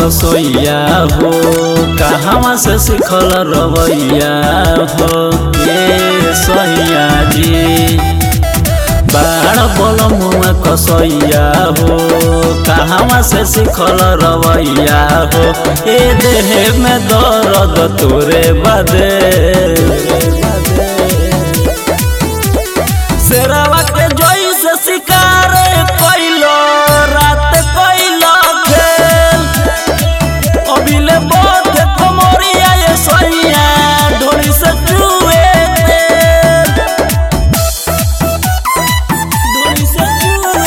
कसोइया हो कहवा से सिखल रवैया हो ये सैया जी बाड़ बोल मुआ कसैया हो कहवा से सिखल रवैया हो ए देह में दर्द तोरे बदे शेरवा के जोई से शिकार कैलो रात कैलो खेल अभिले बहुत कमरिया ये सैया ढोली से चुए तेल ढोली से चुए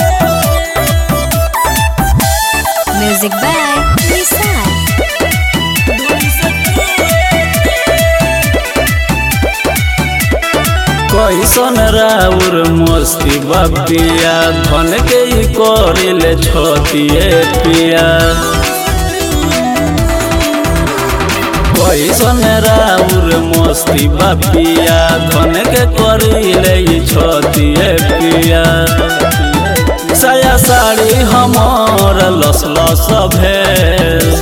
Music by Nissan. कैसन राउर मस्ती बपिया धन के ही करिले छतिए पिया कैसन राउर मस्ती बपिया धन के करिले ही छतिए पिया साया साड़ी हमार लस लस भेल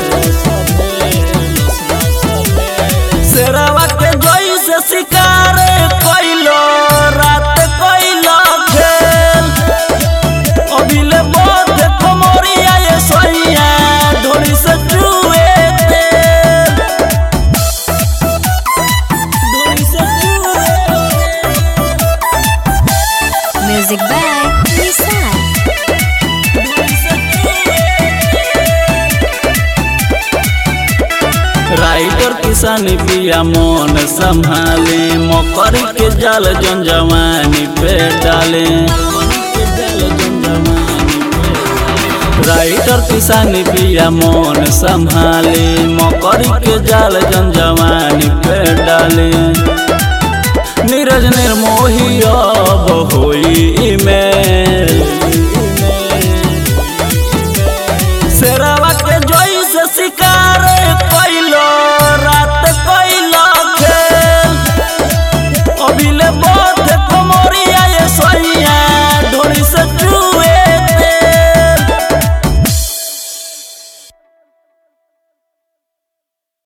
शेरवा के जोई से शिकार कैलो रात कैलो खेल अभिले बहुत कमरिया ये सैया ढोली से चुए तेल ढोली से चुए Music by Nissan. राइटर किसान पिया मन संभाले मकर के जाल जन जवानी पे डाले राइटर किसान पिया मन संभाले मकर के जाल जन जवानी पे डाले नीरज निर्मोही अब होई